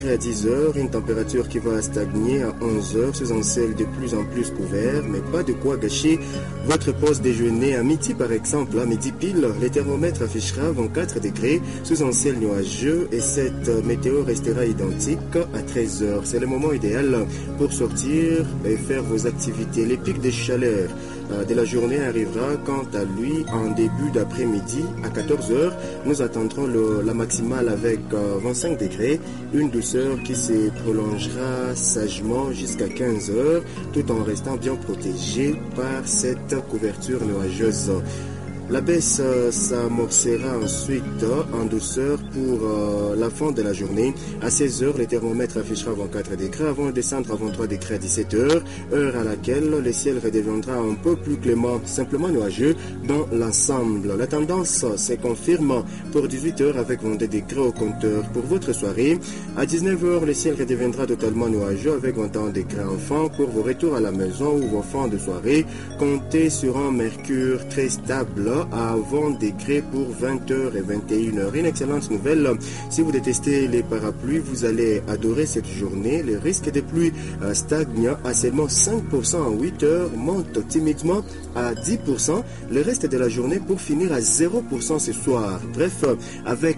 à 10h, une température qui va stagner à 11h sous un ciel de plus en plus couvert, mais pas de quoi gâcher votre pause déjeuner à midi par exemple. À midi pile, les thermomètres affichera 24 degrés sous un ciel nuageux et cette météo restera identique à 13h. C'est le moment idéal pour sortir et faire vos activités. Les pics de chaleur de la journée arrivera quant à lui en début d'après-midi à 14h. Nous attendrons le, la maximale avec 25 degrés, une douceur qui se prolongera sagement jusqu'à 15h tout en restant bien protégé par cette couverture nuageuse. La baisse euh, s'amorcera ensuite euh, en douceur pour euh, la fin de la journée. À 16h, le thermomètre affichera 24 degrés avant de descendre à 23 degrés à 17h, heure à laquelle le ciel redeviendra un peu plus clément, simplement nuageux dans l'ensemble. La tendance se confirme pour 18h avec 22 degrés au compteur. Pour votre soirée, à 19h, le ciel redeviendra totalement nuageux avec 21 degrés enfin. Pour vos retours à la maison ou vos fins de soirée, comptez sur un mercure très stable à 20 degrés pour 20h et 21h. Une excellente nouvelle. Si vous détestez les parapluies, vous allez adorer cette journée. Le risque de pluie stagne à seulement 5% en 8 heures, monte timidement à 10%. Le reste de la journée pour finir à 0% ce soir. Bref, avec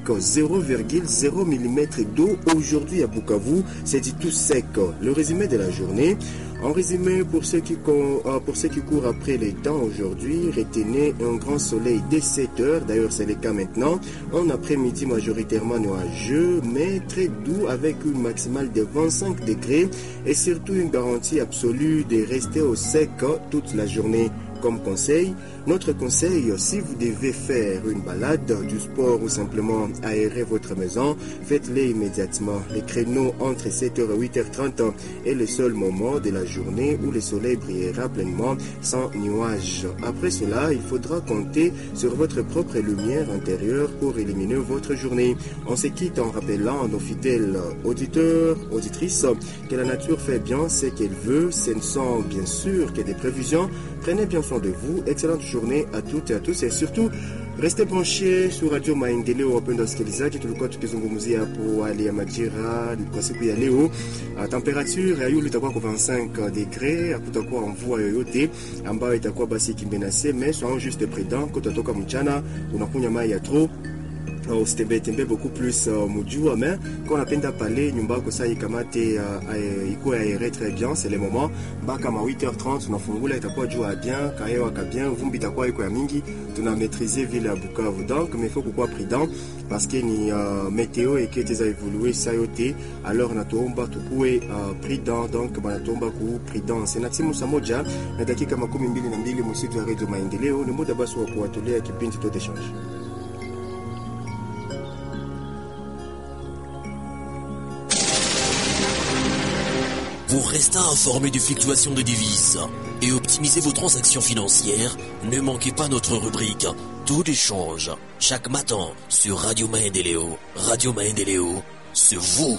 0,0 mm d'eau aujourd'hui à Bukavu, c'est dit tout sec. Le résumé de la journée. En résumé, pour ceux qui, pour ceux qui courent après les temps aujourd'hui, retenez un grand soleil dès 7 heures, d'ailleurs c'est le cas maintenant, en après-midi majoritairement nuageux, mais très doux avec une maximale de 25 degrés et surtout une garantie absolue de rester au sec toute la journée comme conseil. Notre conseil, si vous devez faire une balade, du sport ou simplement aérer votre maison, faites-le immédiatement. Les créneaux entre 7h et 8h30 est le seul moment de la journée où le soleil brillera pleinement sans nuages. Après cela, il faudra compter sur votre propre lumière intérieure pour éliminer votre journée. On se quitte en rappelant à nos fidèles auditeurs, auditrices, que la nature fait bien ce qu'elle veut. Ce ne sont bien sûr que des prévisions. Prenez bien soin de vous. Excellente journée à toutes et à tous et surtout restez branchés sur Radio Maendeleo. Wapenda wasikilizaji, tulikuwa tukizungumzia hapo hali ya majira kwa siku ya leo. Uh, temperature ya yulu itakuwa kwa 25 degre, hakutakuwa mvua yoyote ambayo itakuwa basi ikimenase, mais soyons juste prudents. Kutatoka mchana unakunywa mai ya trop usitembee tembee beaucoup plus uh, mujua mais quand unapenda pale nyumba yako sasa ikamate uh, ikuwe aere très bien c'est le moment mpaka ma 8h30 unafungula itakuwa jua bien kahewa ka bien vumbi itakuwa iko ya mingi tuna maîtriser ville ya Bukavu donc mais il faut kukuwa prudent parce que ni uh, météo eketeza évoluer sa yote alors natuomba tukuwe uh, prudent donc banatuomba ku prudence na timu saa moja na dakika makumi mbili na mbili msitu ya Radio Maendeleo ni muda basi wa kuwatolea kipindi Taux d'échange Pour rester informé des fluctuations des devises et optimiser vos transactions financières, ne manquez pas notre rubrique Tout d'échange chaque matin sur Radio Maendeleo. Radio Maendeleo, c'est vous.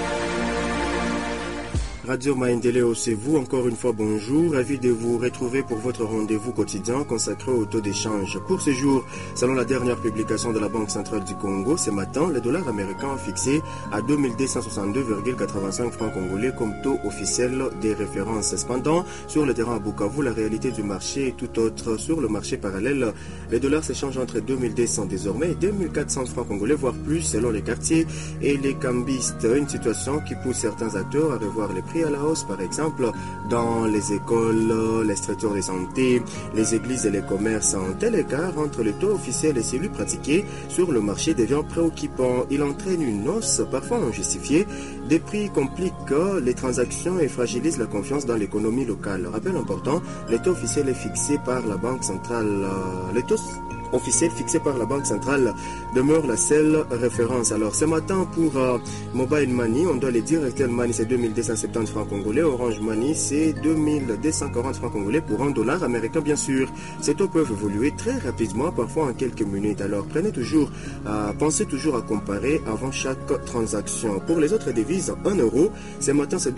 Radio Maendeleo, c'est vous encore une fois bonjour. Ravi de vous retrouver pour votre rendez-vous quotidien consacré au taux d'échange. Pour ce jour, selon la dernière publication de la Banque centrale du Congo, ce matin, le dollar américain fixé à 2262,85 francs congolais comme taux officiel des références. Cependant, sur le terrain à Bukavu, la réalité du marché est tout autre. Sur le marché parallèle, les dollars s'échangent entre 2200 désormais et 2400 francs congolais, voire plus selon les quartiers et les cambistes. Une situation qui pousse certains acteurs à revoir les prix à la hausse, par exemple, dans les écoles, les structures de santé, les églises et les commerces. Un tel écart entre le taux officiel et celui pratiqué sur le marché devient préoccupant. Il entraîne une hausse parfois injustifiée des prix compliquent les transactions et fragilisent la confiance dans l'économie locale. Rappel important, le taux officiel est fixé par la Banque centrale. Le taux officiel fixé par la Banque centrale demeure la seule référence. Alors ce matin pour euh, Mobile Money, on doit les dire Airtel Money c'est 2270 francs congolais, Orange Money c'est 2240 francs congolais pour un dollar américain bien sûr. Ces taux peuvent évoluer très rapidement, parfois en quelques minutes. Alors prenez toujours, euh, pensez toujours à comparer avant chaque transaction. Pour les autres devises, 1 euro, ce matin c'est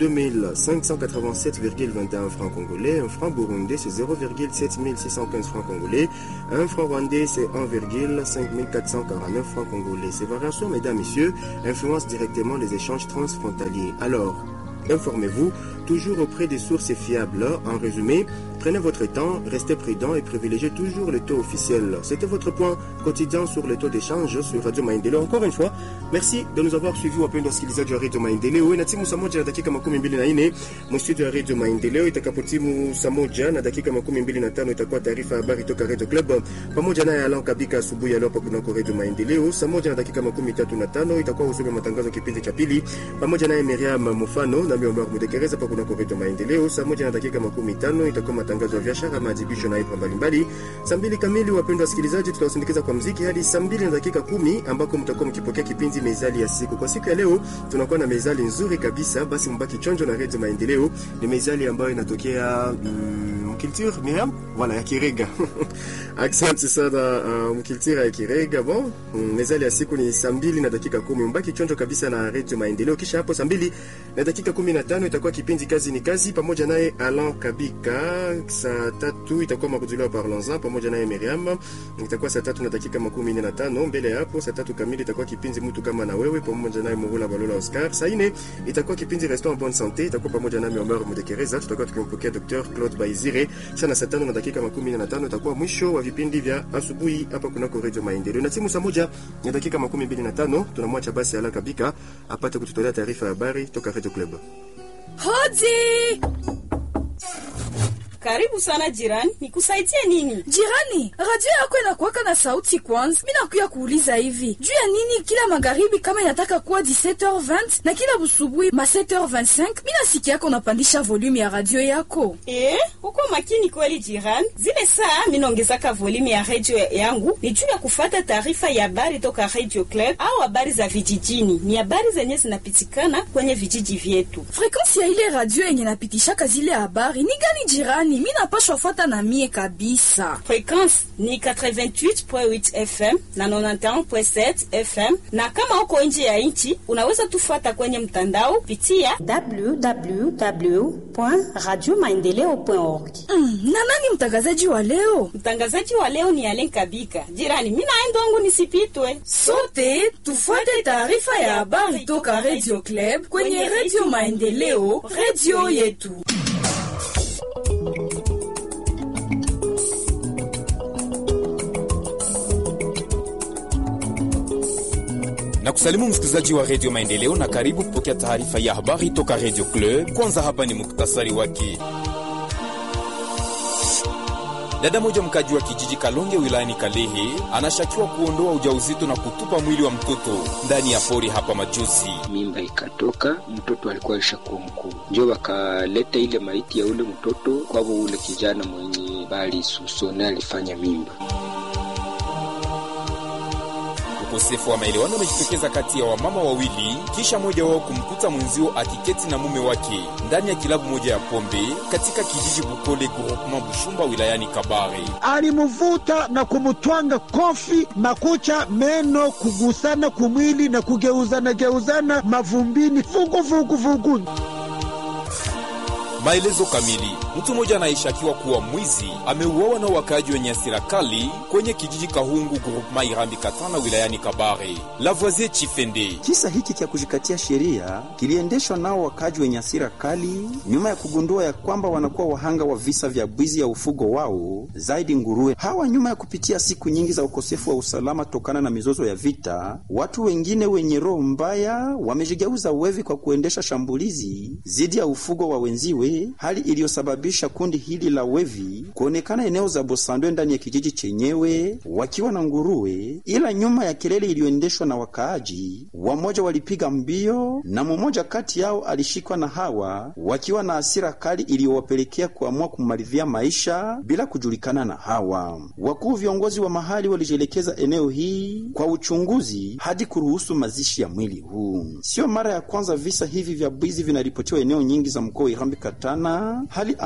2587,21 francs congolais, un franc burundais c'est 0,7615 francs congolais, un franc rwandais TT, c'est 1,5449 francs congolais. Ces variations, mesdames, messieurs, influencent directement les échanges transfrontaliers. Alors, informez-vous toujours auprès des sources fiables. En résumé, prenez votre temps, restez prudent et privilégiez toujours le taux officiel. C'était votre point quotidien sur le taux d'échange sur Radio Maendeleo. Encore une fois, merci de nous avoir suivis wapendwa wasikilizaji wa Radio Maendeleo. Na timu saa moja na dakika makumi mbili na nne mstudio ya Radio Maendeleo. Itakapotimu saa moja na dakika makumi mbili na tano itakuwa taarifa ya habari toka Radio Club pamoja naye Alan Kabika asubuhi ya leo hapa kunako Radio Maendeleo. Saa moja na dakika makumi tatu na tano itakuwa usome matangazo kipindi cha pili pamoja naye Miriam Mufano na Miomar Mudekereza hapa kunako Radio Maendeleo. Saa moja na dakika makumi tano itakuwa matangazo ya biashara, maadhibisho na ibra mbalimbali. Saa mbili kamili, wapendwa wasikilizaji, tutawasindikiza kwa mziki hadi saa mbili na dakika kumi ambako mtakuwa mkipokea kipindi mezali ya siku. Kwa siku ya leo tunakuwa na mezali nzuri kabisa, basi mbaki chonjo na Radio Maendeleo. Ni mezali ambayo inatokea mm, mkulture Miriam, wala ya Kirega asante sana uh, mkulture ya Kirega. Bon, mm, mezali ya siku ni saa mbili na dakika kumi. Mbaki chonjo kabisa na Radio Maendeleo. Kisha hapo saa mbili na dakika kumi na tano itakuwa kipindi kazi ni kazi pamoja naye Alan Kabika. Saa tatu itakuwa makuzulio parlons pamoja naye Miriam, itakuwa saa tatu na dakika makumi nne na tano. Mbele ya hapo saa tatu kamili itakuwa kipindi mtu kama na wewe pamoja naye Mugula Balola Oscar. Saa nne itakuwa kipindi restaurant bonne santé, itakuwa pamoja nami Omar Mudekereza, tutakuwa tukimpokea Dr Claude Baizire. Sana saa tano na dakika makumi nne na tano itakuwa mwisho wa vipindi vya asubuhi hapa kunako Radio Maendeleo. Na timu saa moja na dakika makumi mbili na tano tunamwacha basi Alan Kabika apate kututolea taarifa ya habari toka Radio Club. Hodi! Karibu sana jirani, nikusaidie nini? Jirani, radio yako inakuwaka na sauti kwanza. Mi nakuya kuuliza hivi juu ya nini kila magharibi kama inataka kuwa 17h20 na kila busubuhi ma 7h25 mi nasikia yako unapandisha volume ya radio yako. Eh, uko makini kweli jirani. Zile saa minaongezaka volume ya radio yangu ni juu ya kufata taarifa ya habari toka Radio Club au habari za vijijini. Ni habari zenye zinapitikana kwenye vijiji vyetu. Frekansi ya ile radio yenye napitishaka zile habari ni gani jirani? Mi napashwa fata na mie kabisa. Frekwensi ni 88.8 FM na 91.7 FM, na kama uko nje ya nchi unaweza tufuata kwenye mtandao pitia www.radiomaendeleo.org. Mm, na nani mtangazaji wa leo? Mtangazaji wa leo ni Alen Kabika. Jirani, mimi naenda wangu nisipitwe. Sote tufuate taarifa ya habari toka Radio Club kwenye Radio Maendeleo, radio yetu. na kusalimu msikilizaji wa redio Maendeleo na karibu kupokea taarifa ya habari toka redio Club. Kwanza hapa ni muktasari wake. Dada moja mkaji wa kijiji Kalonge wilayani Kalehe anashakiwa kuondoa ujauzito na kutupa mwili wa mtoto ndani ya pori hapa majuzi. Mimba ikatoka, mtoto alikuwa alishakuwa mkuu, njo wakaleta ile maiti ya ule mtoto kwavo, ule kijana mwenye bali susone alifanya mimba. Ukosefu wa maelewano umejitokeza kati ya wamama wawili kisha mmoja wao kumkuta mwenzio akiketi na mume wake ndani ya kilabu moja ya pombe katika kijiji Bukole groupement Bushumba wilayani Kabare. Alimvuta na kumutwanga kofi, makucha, meno, kugusana kumwili na kugeuzana geuzana mavumbini, vugu vugu vugu. Maelezo kamili. Mtu mmoja anayeshakiwa kuwa mwizi ameuawa na wakaaji wenye hasira kali kwenye kijiji Kahungu groupement Irambi Katana wilayani Kabare. Lavoisier Chifende. Kisa hiki cha kujikatia sheria kiliendeshwa nao wakaaji wenye hasira kali nyuma ya kugundua ya kwamba wanakuwa wahanga wa visa vya bwizi ya ufugo wao zaidi nguruwe. Hawa nyuma ya kupitia siku nyingi za ukosefu wa usalama tokana na mizozo ya vita, watu wengine wenye roho mbaya wamejigeuza wevi kwa kuendesha shambulizi dhidi ya ufugo wa wenziwe, hali iliyosababisha kundi hili la wevi kuonekana eneo za Bosandwe ndani ya kijiji chenyewe wakiwa na nguruwe, ila nyuma ya kelele iliyoendeshwa na wakaaji, wamoja walipiga mbio na mmoja kati yao alishikwa na hawa wakiwa na hasira kali iliyowapelekea kuamua kumalizia maisha bila kujulikana na hawa. Wakuu viongozi wa mahali walijielekeza eneo hii kwa uchunguzi hadi kuruhusu mazishi ya mwili huu. Sio mara ya kwanza visa hivi vya bwizi vinaripotiwa eneo nyingi za mkoa wa Irambi Katana, hali ambayo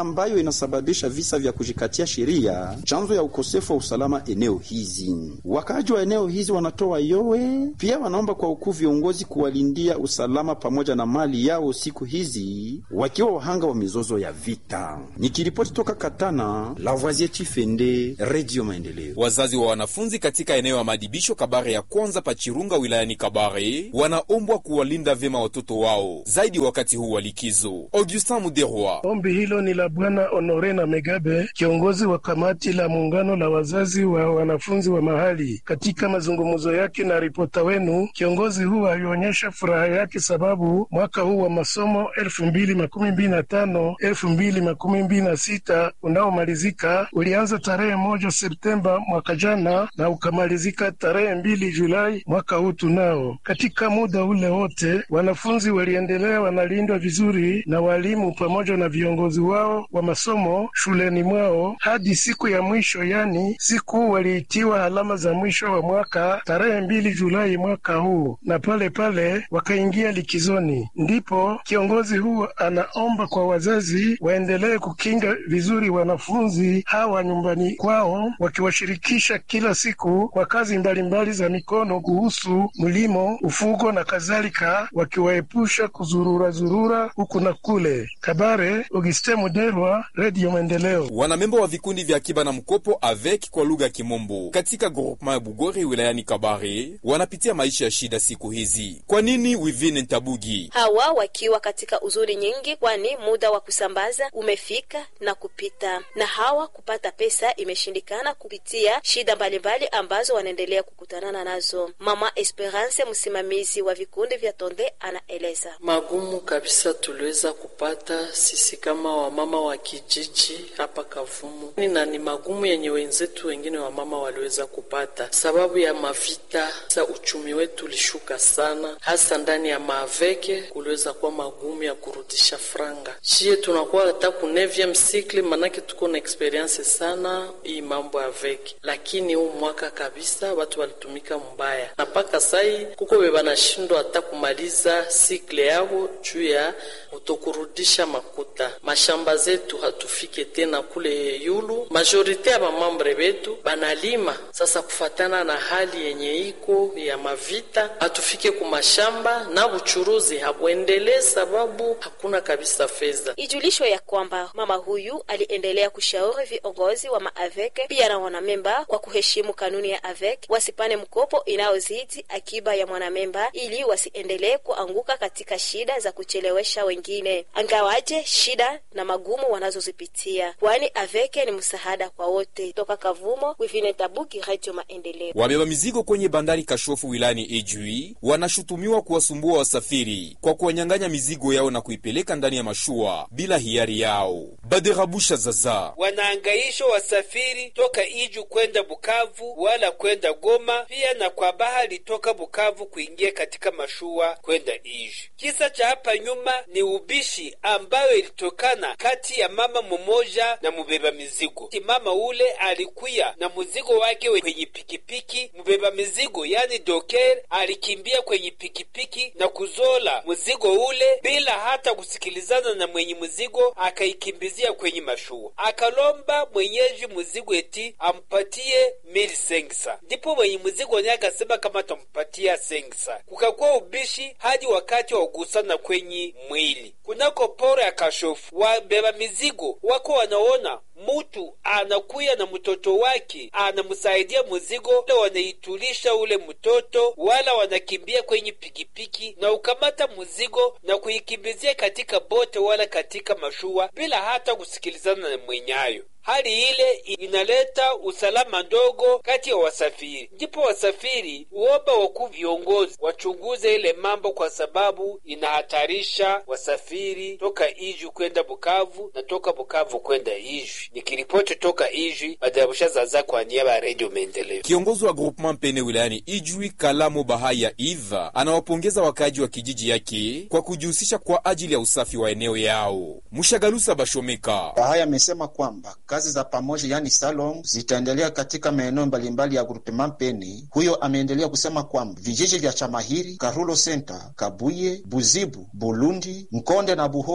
ambayo inasababisha visa vya kujikatia sheria, chanzo ya ukosefu wa usalama eneo hizi. Wakaaji wa eneo hizi wanatoa yowe, pia wanaomba kwa ukuu viongozi kuwalindia usalama pamoja na mali yao siku hizi, wakiwa wahanga wa mizozo ya vita. Nikiripoti toka Katana, Lavoisier Chifende, Radio Maendeleo. Wazazi wa wanafunzi katika eneo ya madibisho Kabare ya kwanza Pachirunga wilayani Kabare wanaombwa kuwalinda vyema watoto wao zaidi wakati huu wa likizo. Augustin Muderwa. Ombi hilo ni la Bwana Honore na Megabe, kiongozi wa kamati la muungano la wazazi wa wanafunzi wa mahali. Katika mazungumzo yake na ripota wenu, kiongozi huu alionyesha furaha yake sababu mwaka huu wa masomo elfu mbili makumi mbili na tano elfu mbili makumi mbili na sita unaomalizika ulianza tarehe moja Septemba mwaka jana na ukamalizika tarehe mbili Julai mwaka huu tunao. Katika muda ule wote wanafunzi waliendelea wanalindwa vizuri na walimu pamoja na viongozi wao wa masomo shuleni mwao hadi siku ya mwisho, yani siku waliitiwa alama za mwisho wa mwaka tarehe mbili Julai mwaka huu, na pale pale wakaingia likizoni. Ndipo kiongozi huu anaomba kwa wazazi waendelee kukinga vizuri wanafunzi hawa nyumbani kwao, wakiwashirikisha kila siku kwa kazi mbalimbali mbali za mikono kuhusu mlimo, ufugo na kadhalika, wakiwaepusha kuzurura zurura huku na kule. Kabare, Auguste Muderwa, Radio Maendeleo. Wanamemba wa vikundi vya akiba na mkopo avec kwa lugha ya Kimombo katika groupement ya Bugori wilayani Kabare wanapitia maisha ya shida siku hizi. Kwa nini? Wivine Ntabugi. Hawa wakiwa katika uzuri nyingi, kwani muda wa kusambaza umefika na kupita, na hawa kupata pesa imeshindikana kupitia shida mbalimbali ambazo wanaendelea kukutanana nazo. Mama Esperance, msimamizi wa vikundi vya Tonde, anaeleza magumu kabisa tuliweza kupata sisi kama wamama wa kijiji hapa Kavumu, na ni magumu yenye wenzetu wengine wamama waliweza kupata sababu ya mavita za uchumi wetu ulishuka sana, hasa ndani ya maaveke kuliweza kuwa magumu ya kurudisha franga. Shie tunakuwa hata ku neuvième cycle, manake tuko na experience sana hii mambo ya veke, lakini huu mwaka kabisa watu walitumika mbaya, na mpaka sai kuko bebanashindwa hata kumaliza sikle yao juu ya utokurudisha makuta. Mashamba zetu hatufike tena kule yulu, majorite ya bamambre betu banalima sasa, kufatana na hali yenye iko ya mavita, hatufike kumashamba na buchuruzi habwendelee sababu hakuna kabisa fedha. Ijulishwe ya kwamba mama huyu aliendelea kushauri viongozi wa maaveke pia na wanamemba kwa kuheshimu kanuni ya avek, wasipane mkopo inayozidi akiba ya mwanamemba ili wasiendelee kuanguka katika shida za kuchelewesha wengine, angawaje shida na magumu wanazozipitia, kwani aveke ni msaada kwa wote. Toka Kavumo, Wivine Tabuki, Radio Maendeleo. Wabeba mizigo kwenye bandari Kashofu wilayani Ijwi wanashutumiwa kuwasumbua wasafiri kwa kuwanyang'anya mizigo yao na kuipeleka ndani ya mashua bila hiari yao. Baderabusha Zaza wanaangaisha wasafiri toka Iju kwenda Bukavu wala kwenda Goma, pia na kwa bahari toka Bukavu kuingia katika mashua kwenda Iju. Kisa cha hapa nyuma ni ubishi ambayo ilitokana kati ya mama mmoja na mubeba mizigo. Mama ule alikuya na mzigo wake kwenye pikipiki, mubeba mizigo yani doker alikimbia kwenye pikipiki na kuzola mzigo ule bila hata kusikilizana na mwenye mzigo, akaikimbizia kwenye mashua, akalomba mwenyeji mzigo eti ampatie mili sengsa. Ndipo mwenye mzigo naye akasema kama atampatia sengsa. Kukakuwa ubishi hadi wakati wa kugusana kwenye mwili kunako poro ya Kashofu. Wabeba mizigo wako wanaona mutu anakuya na mtoto wake anamsaidia muzigo, wanaitulisha ule mtoto, wala wanakimbia kwenye pikipiki na ukamata muzigo na kuikimbizia katika bote wala katika mashua bila hata kusikilizana na mwenyayo. Hali ile inaleta usalama ndogo kati ya wasafiri. Ndipo wasafiri uomba wakuu viongozi wachunguze ile mambo, kwa sababu inahatarisha wasafiri toka Ijwi kwenda Bukavu na toka Bukavu kwenda Ijwi. Nikiripoti toka Ijwi, Madarabusha Zaza kwa niaba ya Redio Maendeleo. Kiongozi wa groupement Pene wilayani Ijwi, Kalamo Bahaya Iva, anawapongeza wakaaji wa kijiji yake kwa kujihusisha kwa ajili ya usafi wa eneo yao. Mshagalusa Bashomeka Bahaya amesema kwamba kazi za pamoja yani salon zitaendelea katika maeneo mbalimbali ya groupement Pene. Huyo ameendelea kusema kwamba vijiji vya Chamahiri, Karulo Center, Kabuye, Buzibu, Bulundi, Mkonde na Buhoro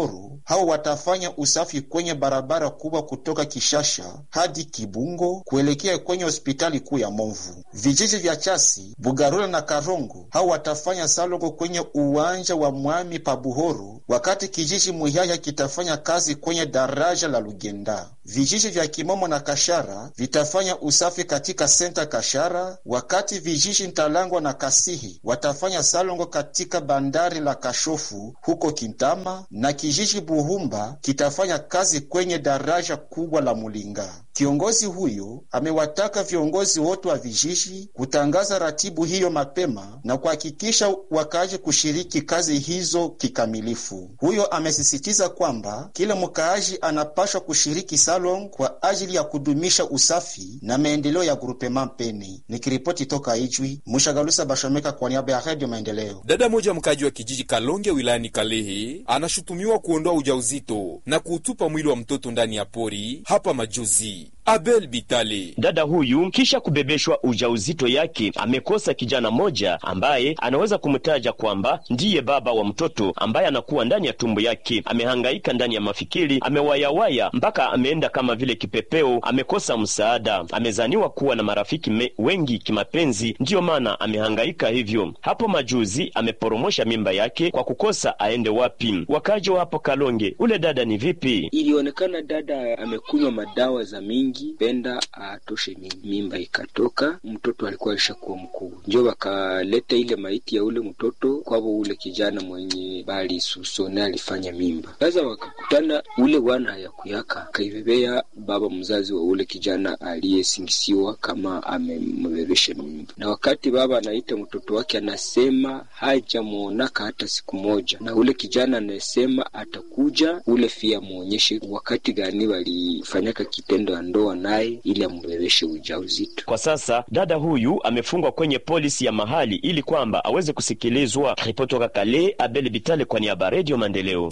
hao watafanya usafi kwenye barabara kubwa kutoka Kishasha hadi Kibungo kuelekea kwenye hospitali kuu ya Movu. Vijiji vya Chasi, Bugarula na Karongo hao watafanya salongo kwenye uwanja wa Mwami pa Buhoro, wakati kijiji Muyaya kitafanya kazi kwenye daraja la Lugenda. Vijiji vya Kimomo na Kashara vitafanya usafi katika senta Kashara, wakati vijiji Ntalangwa na Kasihi watafanya salongo katika bandari la Kashofu huko Kintama, na kijiji Buhumba kitafanya kazi kwenye daraja kubwa la Mulinga. Kiongozi huyo amewataka viongozi wote wa vijiji kutangaza ratibu hiyo mapema na kuhakikisha wakaaji kushiriki kazi hizo kikamilifu. Huyo amesisitiza kwamba kila mkaaji anapashwa kushiriki salon kwa ajili ya kudumisha usafi na maendeleo ya grupema Mpeni. Nikiripoti toka Ijwi, Mushagalusa Bashomeka kwa niaba ya Radio Maendeleo. Dada moja mkaji wa kijiji Kalonge wilayani Kalehe anashutumiwa kuondoa ujauzito na kuutupa mwili wa mtoto ndani ya pori hapa majuzi. Abel Bitale. Dada huyu kisha kubebeshwa ujauzito yake amekosa kijana moja ambaye anaweza kumtaja kwamba ndiye baba wa mtoto ambaye anakuwa ndani ya tumbo yake. Amehangaika ndani ya mafikiri, amewayawaya mpaka ameenda kama vile kipepeo, amekosa msaada. Amezaniwa kuwa na marafiki me, wengi kimapenzi, ndiyo maana amehangaika hivyo. Hapo majuzi ameporomosha mimba yake kwa kukosa aende wapi. Wakaji wa hapo Kalonge, ule dada ni vipi? Ilionekana dada amekunywa madawa za mingi penda atoshe mimba ikatoka, mtoto alikuwa alishakuwa mkubwa, njo wakaleta ile maiti ya ule mtoto kwavo ule kijana mwenye bali susone alifanya mimba. Sasa wakakutana ule wana hayakuyaka akaibebea baba mzazi wa ule kijana aliyesingisiwa kama amembebesha mimba, na wakati baba anaita mtoto wake anasema hajamwonaka hata siku moja, na ule kijana anasema atakuja ule fia muonyeshe wakati gani walifanyaka kitendo ya ndoa naye ili ambebeshe ujauzito. Kwa sasa dada huyu amefungwa kwenye polisi ya mahali ili kwamba aweze kusikilizwa. Ripoti toka Kale, Abel Bitale kwa niaba Radio Maendeleo.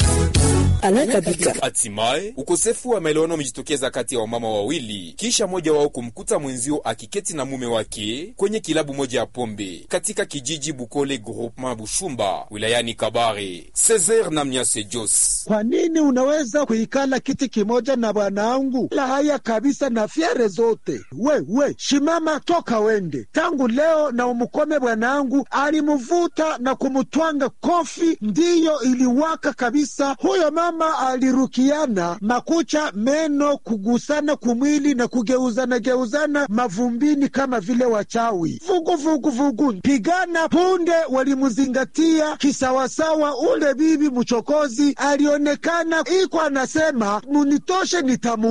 Hatimaye ukosefu wa maelewano umejitokeza kati ya wamama wawili kisha mmoja wao kumkuta mwenzio akiketi na mume wake kwenye kilabu moja ya pombe katika kijiji Bukole Groupement Bushumba wilayani Kabare. Cesar na Mnyase Jos: kwa nini unaweza kuikala kiti kimoja na bwanangu? La haya kabisa na fyere zote. We we shimama, toka wende tangu leo na umukome. Bwanangu alimuvuta na kumutwanga kofi, ndiyo iliwaka kabisa. Huyo mama alirukiana makucha, meno, kugusana kumwili na kugeuzana geuzana mavumbini kama vile wachawi. Vugu vugu vugu, pigana punde. Walimuzingatia kisawasawa. Ule bibi mchokozi alionekana iko anasema munitoshe nitamu